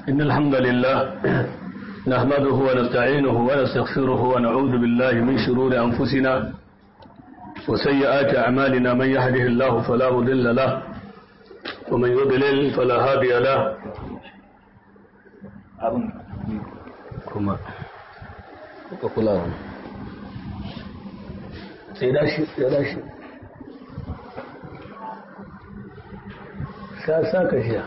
إن الحمد لله نحمده ونستعينه ونستغفره ونعوذ بالله من شرور أنفسنا وسيئات أعمالنا من يهده الله فلا مضل له ومن يضلل فلا هادي له كما kula sai dashi ya dashi sa sa ka shiya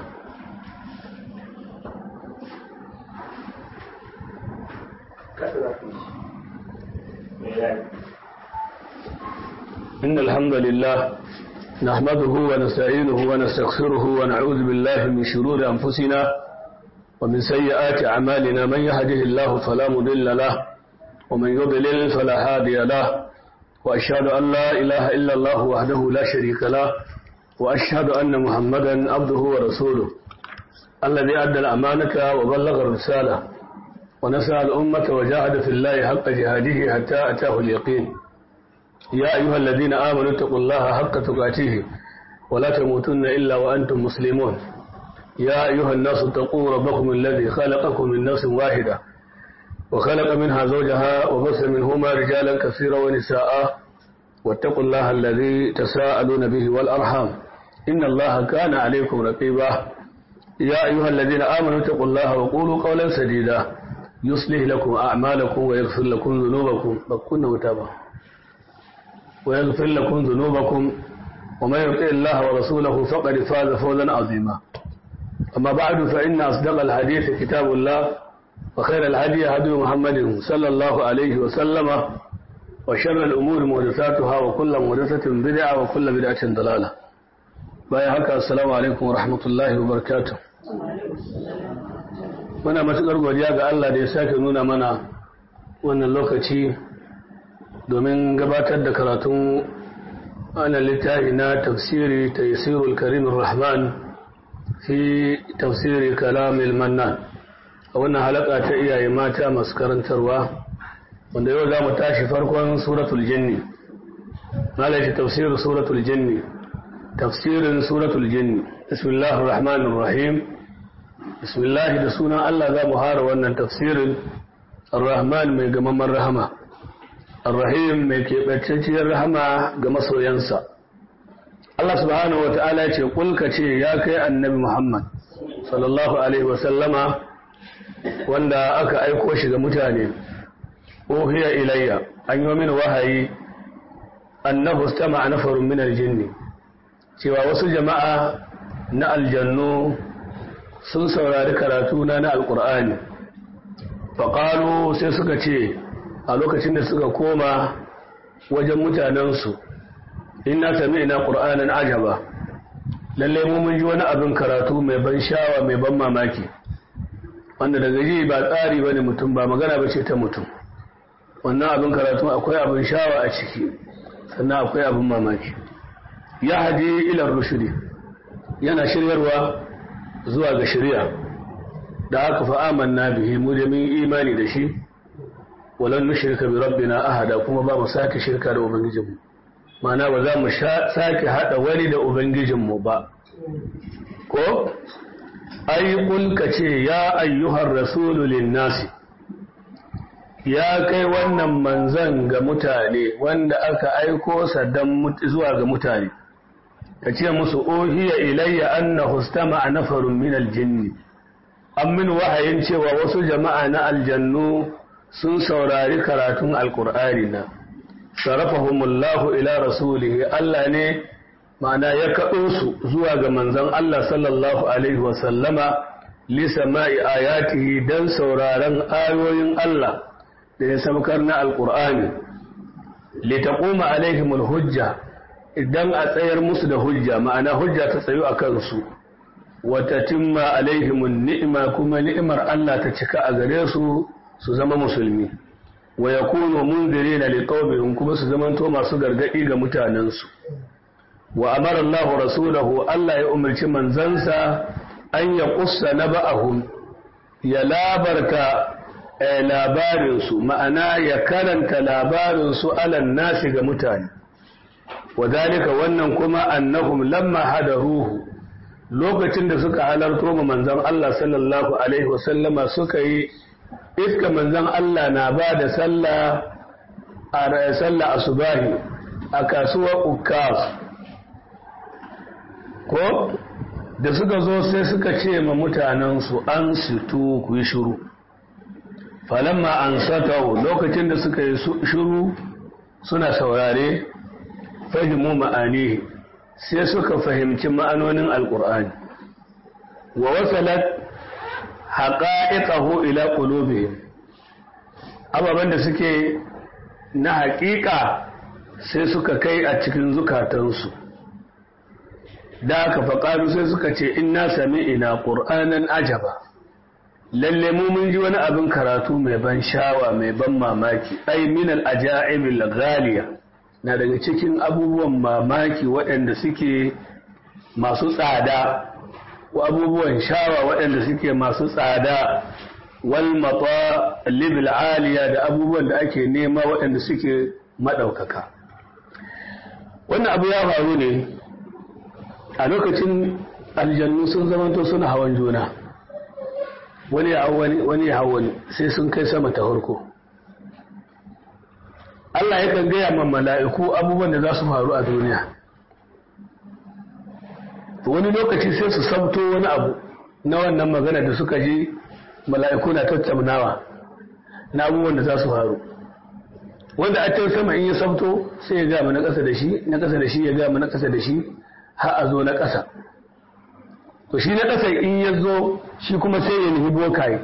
إن الحمد لله نحمده ونستعينه ونستغفره ونعوذ بالله من شرور أنفسنا ومن سيئات أعمالنا من يهده الله فلا مضل له ومن يضلل فلا هادي له وأشهد أن لا إله إلا الله وحده لا شريك له وأشهد أن محمدا عبده ورسوله الذي أدى الأمانة وبلغ الرسالة ونسأل الأمة وجاهد في الله حق جهاده حتى أتاه اليقين يا أيها الذين آمنوا اتقوا الله حق تقاته ولا تموتن إلا وأنتم مسلمون يا أيها الناس اتقوا ربكم الذي خلقكم من نفس واحدة وخلق منها زوجها وبث منهما رجالا كثيرا ونساء واتقوا الله الذي تساءلون به والأرحام إن الله كان عليكم رقيبا يا أيها الذين آمنوا اتقوا الله وقولوا قولا سديدا يصلح لكم أعمالكم ويغفر لكم ذنوبكم فكنا متابا ويغفر لكم ذنوبكم ومن يطع الله ورسوله فقد فاز فوزا عظيما أما بعد فإن أصدق الحديث كتاب الله وخير الهدي هدي محمد صلى الله عليه وسلم وشر الأمور محدثاتها وكل محدثة بدعة وكل بدعة ضلالة باي هكا السلام عليكم ورحمة الله وبركاته muna matuƙar godiya ga Allah da ya sake nuna mana wannan lokaci domin gabatar da karatun wannan littafi na tafsiri taysirul karimur rahman fi tafsiri kalamil mannan a wannan halaka ta iyaye mata masu karantarwa wanda yau za mu tashi farkon suratul jinni malashi tafsirin suratul jinni tafsirin suratul jinni bismillahir rahmanir rahim bismillah da sunan Allah za mu hara wannan tafsirin ar-rahman mai gamamman rahama ar-rahim mai keɓantacciyar rahama ga masoyansa Allah subhanahu wa ta'ala ce kulka ce ya kai annabi Muhammad sallallahu alaihi wa sallama wanda aka aiko shi ga mutane uhiya ilayya an yi min wahayi annahu istama'a nafarun min aljinn cewa wasu jama'a na aljannu sun saurari karatu na na alqur'ani faqalu sai suka ce a lokacin da suka koma wajen mutanensu inna sami'na qur'anan ajaba lalle mu mun ji wani abin karatu mai ban shawa mai ban mamaki wanda daga ji ba tsari bane mutum ba magana bace ta mutum wannan abin karatu akwai abin shawa a ciki sannan akwai abin mamaki ya hadi ila rushdi yana shiryarwa zuwa ga shari'a da aka fa amanna bihi mu da mun imani da shi walan nushrika bi rabbina ahada kuma ba mu sake shirka da ubangijinmu ma'ana ba za mu sake hada wani da ubangijinmu ba ko ai kulka ce ya ayyuhar rasulu linnasi ya kai wannan manzan ga mutane wanda aka aiko sa dan zuwa ga mutane ka ce musu ohiya ilayya annahu istama'a nafarun min aljinni an min wahayin cewa wasu jama'a na aljannu sun saurari karatun alqur'ani na sarafahumullahu ila rasulihi Allah ne ma'ana ya kaɗo su zuwa ga manzon Allah sallallahu alaihi wa sallama li sama'i ayatihi dan sauraron ayoyin Allah da ya saukar na alqur'ani li taquma alaihimul hujja idan a tsayar musu da hujja ma'ana hujja ta tsayu a kansu wata timma alaihimun ni'ima kuma ni'imar Allah ta cika a gare su su zama musulmi wa yakunu munzirina liqaumihim kuma su zamanto masu gargadi ga mutanensu wa amara Allah rasulahu Allah ya umarci manzansa an ya kussa naba'ahum ya labarta labarinsu ma'ana ya karanta labarinsu alan nasi ga mutane wadalika wannan kuma annahum lamma hadaruhu lokacin da suka halarto ma manzon Allah sallallahu alaihi wasallama suka yi iska manzon Allah na ba da sallah a sallah asubahi a kasuwar Ukkas ko da suka zo sai suka ce ma mutanensu an situ ku yi shiru falamma an satau lokacin da suka yi shiru suna saurare fahimu ma'ani sai suka fahimci ma'anonin alkur'ani wa wasalat haqa'iqahu ila qulubihim ababen da suke na haƙiƙa sai suka kai a cikin zukatansu da aka faƙaru sai suka ce inna sami ina ƙur'anan ajaba lalle mu mun ji wani abin karatu mai ban shawa mai ban mamaki ai minal ajaibil ghaliya na daga cikin abubuwan mamaki waɗanda suke masu tsada ko abubuwan shawa waɗanda suke masu tsada wal matalibil aliya da abubuwan da ake nema waɗanda suke madaukaka wannan abu ya faru ne a lokacin aljannu sun zamanto suna hawan juna wani ya wani ya wani sai sun kai sama ta harko Allah ya kan gaya ma mala'iku abubuwan da za su faru a duniya wani lokaci sai su sabto wani abu na wannan magana da suka ji mala'iku na tattaunawa na abubuwan da za su faru wanda a can sama in ya sabto sai ya gama na ƙasa da shi na ƙasa da shi ya gama na ƙasa da shi har a zo na ƙasa to shi na ƙasa in ya zo shi kuma sai ya nufi bokaye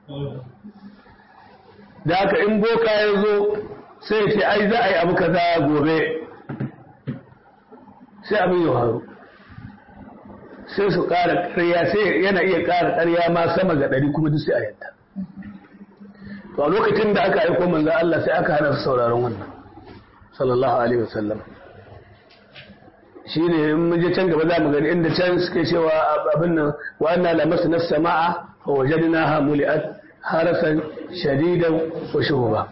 da haka in boka ya zo sai ya ce ai za a yi abu kaza gobe sai abin ya faru sai su ƙara ƙarya sai yana iya ƙara ƙarya ma sama ga ɗari kuma duk sai a yadda to a lokacin da aka aiko manzo Allah sai aka hana su sauraron wannan sallallahu alaihi wasallam shine in mun je can gaba za mu gani inda can suke cewa abin nan wa anna lamasna as-samaa fa wajadnaha muli'at harasan shadidan wa shuhuba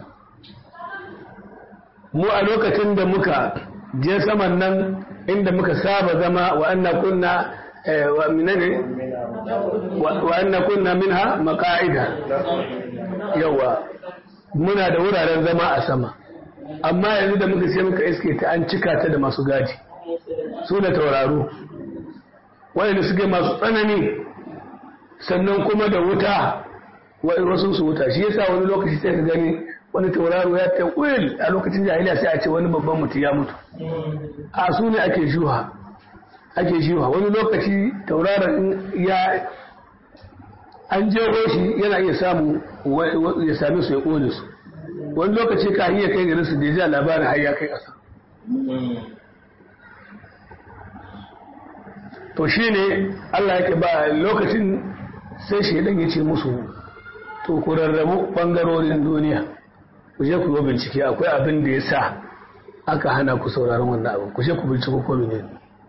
mu a lokacin da muka je saman nan inda muka saba zama wa anna kunna wa minane wa anna kunna minha maqa'ida yawa muna da wuraren zama a sama amma yanzu da muka sai muka iske ta an cika ta da masu gadi su da tauraro waɗanda suke masu tsanani sannan kuma da wuta wasu su wuta shi yasa wani lokaci sai ka gani wani tauraro ya ta ƙwil a lokacin jahiliya sai a ce wani babban mutum ya mutu a su ne ake shuha ake shuha wani lokaci tauraron ya an jeho shi yana iya samu ya same su ya ƙone su wani lokaci ka iya kai garin su da ya labarin har ya kai ƙasa to shi ne Allah yake ba lokacin sai shaidan ya ce musu to ku rarrabu ɓangarorin duniya ku je ku yi bincike akwai abin da ya sa aka hana ku sauraron wannan abin ku je ku binciko ko ne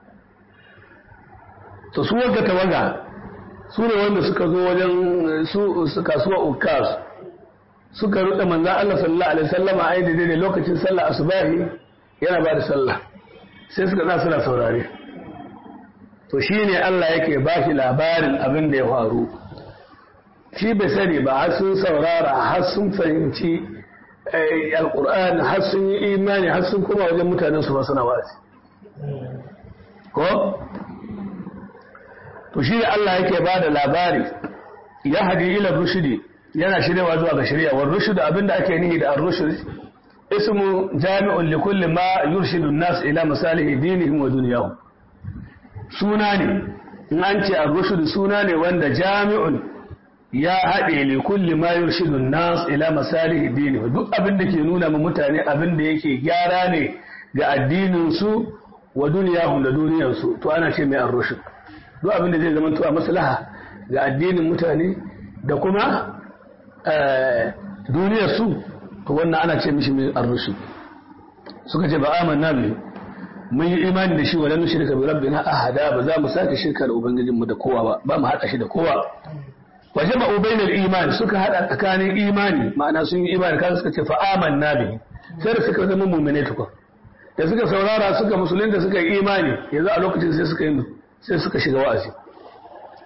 to su wanda tawaga su ne wanda suka zo wajen su kasuwa ukas suka ruɗe manzan Allah sallallahu alaihi wasallama a yi da lokacin sallah asubahi yana ba da sallah sai suka za suna saurare to shi ne Allah yake ba shi labarin abin da ya faru shi bai sani ba har sun saurara har sun fahimci alkur'ani har sun yi imani har sun kuma wajen mutanen su suna wasi ko to shi ne Allah yake ba da labari ya hadi ila rushdi yana shiryawa zuwa ga shari'a wa rushd abinda ake nihi da ar-rushd ismu jami'un li kulli ma yurshidu an-nas ila masalihi dinihim wa dunyahum suna ne in an ce ar-rushd suna ne wanda jami'un ya haɗe li kulli ma yurshidu an-nas ila masalihi dinihim duk abin da ke nuna ma mutane abin da yake gyara ne ga addinin su wa dunyahum da duniyar su to ana ce mai ar-rushd duk abin da zai zama to a maslaha ga addinin mutane da kuma duniyar su to wannan ana ce mishi mai ar-rushd suka ce ba amanna bihi mun yi imani da shi wa lan shirka bi rabbina ahada ba za mu sake shirka da ubangijinmu da kowa ba ba mu hada shi da kowa wa jama'u bainal iman suka hada tsakanin imani ma'ana sun yi imani kan suka ce fa amanna bi sai da suka zama mu'mine tukun da suka saurara suka musulunta suka yi imani yanzu a lokacin sai suka yi sai suka shiga wa'azi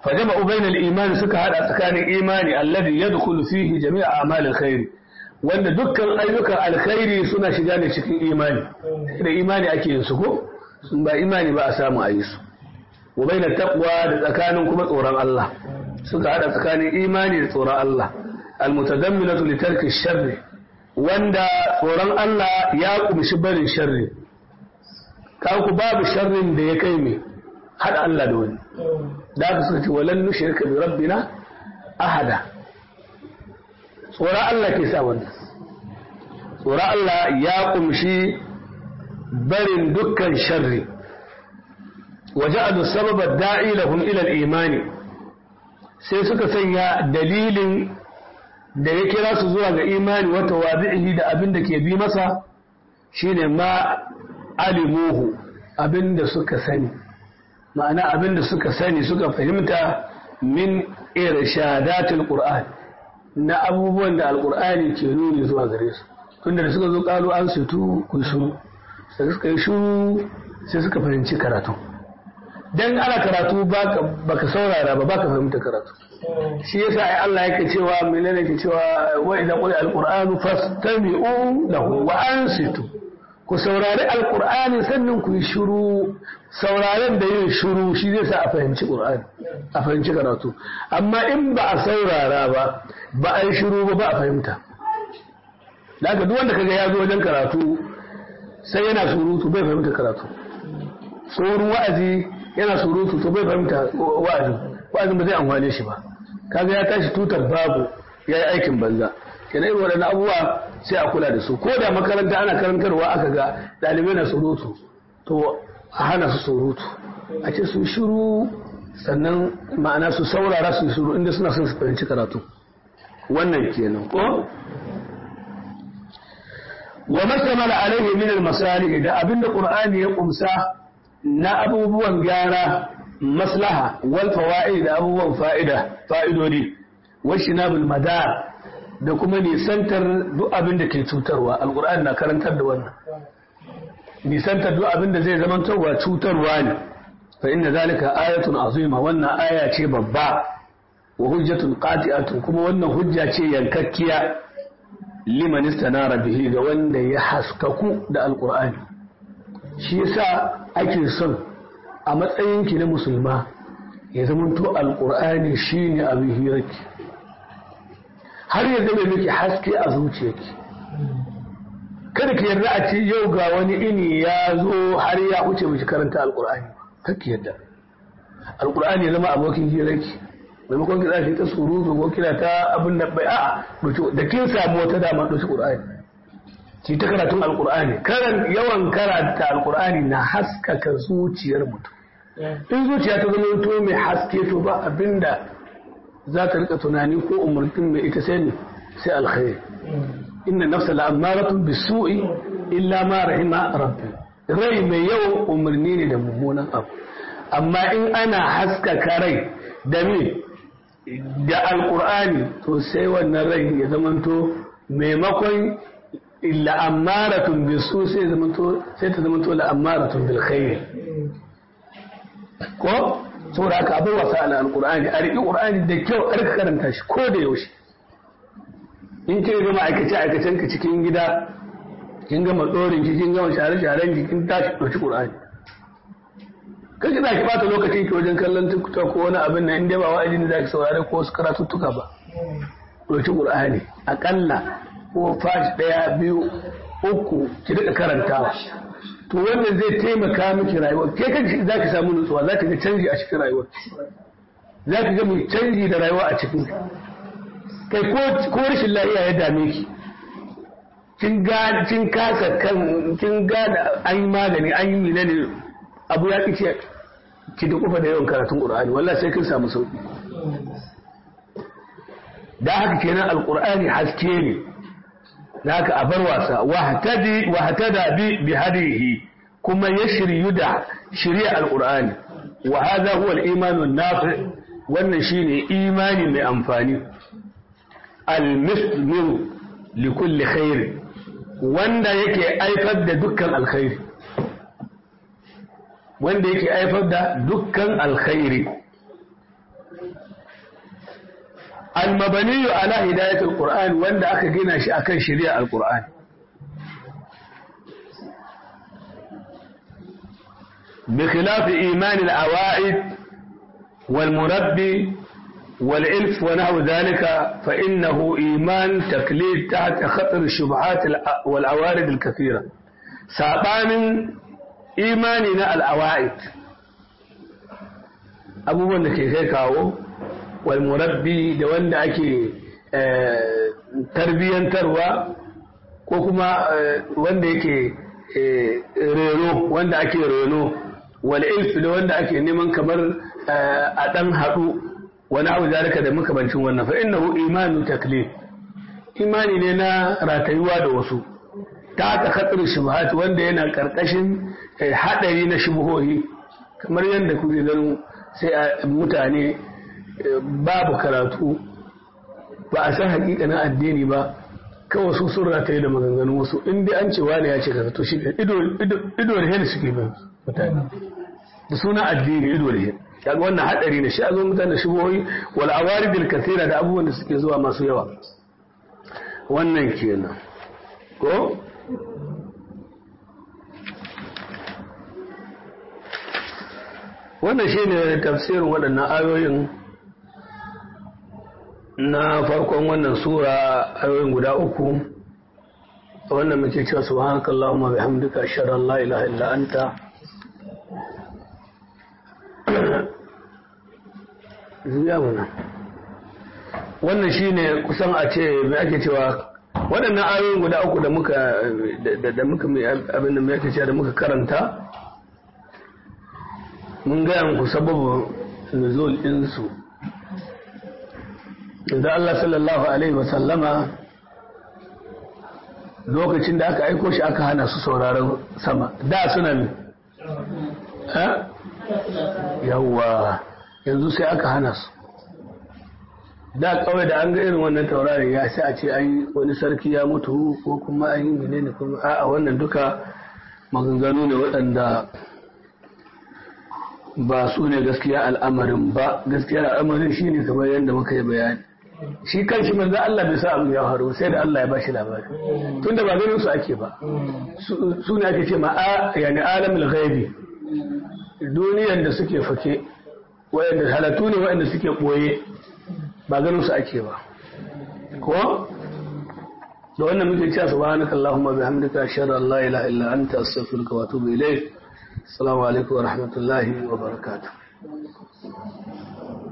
فجمعوا بين الإيمان سكا هذا سكان إيماني الذي يدخل فيه جميع أعمال الخير وأن دكا أيوك الخير سنة شجاني شكين إيماني إذا إيماني أكي ينسكو ثم إيماني بأسام أيسو وبين التقوى سكان كما توران الله سكا هذا سكان إيماني توران الله المتضمنة لترك الشر وأن توران الله يقوم شبر الشر كاوكو باب الشر da ya kai me haɗa Allah da wani da aka suka ce walan nushrika bi rabbina ahada tsoron Allah ke sa wannan tsoron Allah ya kumshi barin dukkan sharri waja'alu sababa da'i lahum ila al-imani sai suka sanya dalilin da ya kira su zuwa ga imani wata wazi'ihi da abin da ke bi masa shine ma alimuhu abin da suka sani ma'ana abin da suka sani suka fahimta min irshadatul qur'an na abubuwan da alqur'ani ke nuni zuwa gare su tunda da suka zo kalu an sutu ku shuru sai suka yi shuru sai suka fahimci karatu dan ana karatu baka baka saurara ba baka fahimta karatu shi yasa ai Allah yake cewa menene yake cewa wa idza qul alqur'anu fastami'u lahu wa ansitu ku saurari alkur'ani sannan ku yi shuru sauraren da yin shuru shi zai sa a fahimci ƙur'ani a fahimci karatu amma in ba a saurara ba ba a yi shuru ba ba a fahimta daga duk wanda kaga ya zo wajen karatu sai yana surutu bai fahimta karatu tsoron wa'azi yana surutu to bai fahimta wa'azin wa'azin ba zai amfane shi ba kaga ya tashi tutar babu ya yi aikin banza kenan irin waɗannan abubuwa sai a kula da su ko da makaranta ana karantarwa aka ga ɗalibai na surutu to a hana su surutu a ce su shiru sannan ma'ana su saurara su shiru inda suna son su fahimci karatu wannan kenan ko wa mastamala alaihi min al da abinda qur'ani ya kumsa na abubuwan gyara maslaha wal fawaid da abubuwan fa'ida fa'idodi wa shinabul madar da kuma nisantar duk abin da ke cutarwa alkur'ani na karantar da wannan nisantar duk abin da zai zamantarwa cutarwa ne fa inna zalika ayatun azima wannan aya ce babba wa hujjatun qati'atun kuma wannan hujja ce yankakkiya liman istanara bihi ga wanda ya haskaku da alkur'ani shi yasa ake son a matsayinki na musulma ya zamanto alkur'ani shine abin hirarki har ya zama miki haske a zuciyarki kada ki yarda a ce yau ga wani ini ya zo har ya wuce miki karanta alkur'ani kake yarda alkur'ani ya zama abokin hirarki maimakon ki zafi ta surutu ko kina ta abin da bai a'a da kin samu wata dama ɗauki qur'ani ki ta karatun alkur'ani karan yawan karanta alkur'ani na haskaka zuciyar mutum in zuciya ta zama to mai haske to ba abinda za ta rika tunani ko umarnin mai ita sai ne sai alkhairi inna nafsa la'amaratun bisu'i illa ma rahima rabbi rai mai yawan umarni ne da mummunan abu amma in ana haskaka rai da me da alkur'ani to sai wannan rai ya zamanto maimakon la'amaratun bisu sai zamanto sai ta zamanto la'amaratun bil khair ko saboda haka abin wasa ala alkur'ani a riƙi ƙur'ani da kyau a rika karanta shi ko da yaushe in kin gama aikace aikacen ka cikin gida kin gama ɗorin ki kin gama share sharen ki kin tashi ɗauki ƙur'ani kan ki ki bata lokacin ki wajen kallon tiktok ko wani abin nan inda ba wa'azi ne zaki saurare ko wasu karatuttuka ba ɗauki ƙur'ani aƙalla ko fashi ɗaya biyu uku ki rika karantawa to wannan zai taimaka miki rayuwa ke kanki za ki samu nutsuwa za ki ga canji a cikin rayuwa za ki ga mai canji da rayuwa a cikin kai ko rashin lafiya ya dame ki kin ga kin kasa kan kin ga da an yi magani an yi mina ne abu ya kice ki da kufa da yawan karatun qur'ani wallahi sai kin samu sauki da haka kenan alqur'ani haske ne da haka a bar wasa wa hatada bi bi hadihi kuma ya shiryu da shirya alqur'ani wa hadha huwa al-iman an-nafi wannan shine imani mai amfani al-muslim li kulli khair wanda yake aifar da dukkan alkhairi wanda yake aifar da dukkan alkhairi al-mabani ala hidayatul qur'an wanda aka gina shi akan shari'a al-qur'an بخلاف إيمان العوائد والمربي والإلف ونحو ذلك فإنه إيمان تقليد تحت خطر الشبهات والعوارض الكثيرة سابان إيماننا العوائد abubuwan da ke kai kawo walmurabbi da wanda ake tarbiyyantarwa ko kuma wanda yake reno wanda ake reno wal'ilf da wanda ake neman kamar a ɗan haɗu wani abu zalika da makamancin wannan fa innahu imanu taklif imani ne na ratayuwa da wasu ta ta khatar shubhat wanda yana karkashin hadari na shubuhohi kamar yadda kuke ganin sai mutane babu karatu ba a san hakikanin addini ba kawai su sun rataye da maganganun wasu in dai an ce wani ya ce ka to shi ido da hen suke bin mutane da suna addini ido da hen kaga wannan hadari ne shi a zo mutane shubuhohi wal awaridil kathira da abubuwan da suke zuwa masu yawa wannan kenan ko wannan shi ne tafsirin waɗannan ayoyin na farkon wannan sura ayoyin guda uku wannan muke cewa subhanaka allahumma bihamdika ashhadu an la ilaha illa anta zuya mana wannan shine kusan a ce me ake cewa waɗannan ayoyin guda uku da muka da muka abin da me ake cewa da muka karanta mun gaya muku sababin nuzul ɗinsu da Allah sallallahu Alaihi wasallama lokacin da aka aiko shi aka hana su sauraron sama da suna ne yawwa yanzu sai aka hana su da kawai da an ga irin wannan taurarin ya sai a ce an wani sarki ya mutu ko kuma an yi menene kuma a wannan duka maganganu ne waɗanda ba su ne gaskiya al'amarin ba gaskiya al'amarin shi ne kamar yadda muka yi bayani shi kan shi manzo Allah bai sa abu ya faru sai da Allah ya bashi labari tunda ba ganin su ake ba su ne ake ce ma a yani alamul ghaibi duniyar da suke fake wayanda halatu ne wayanda suke boye ba ganin su ake ba ko da wannan muke cewa subhanakallahumma bihamdika ashhadu an la ilaha illa anta astaghfiruka wa atubu ilayk السلام عليكم ورحمة الله وبركاته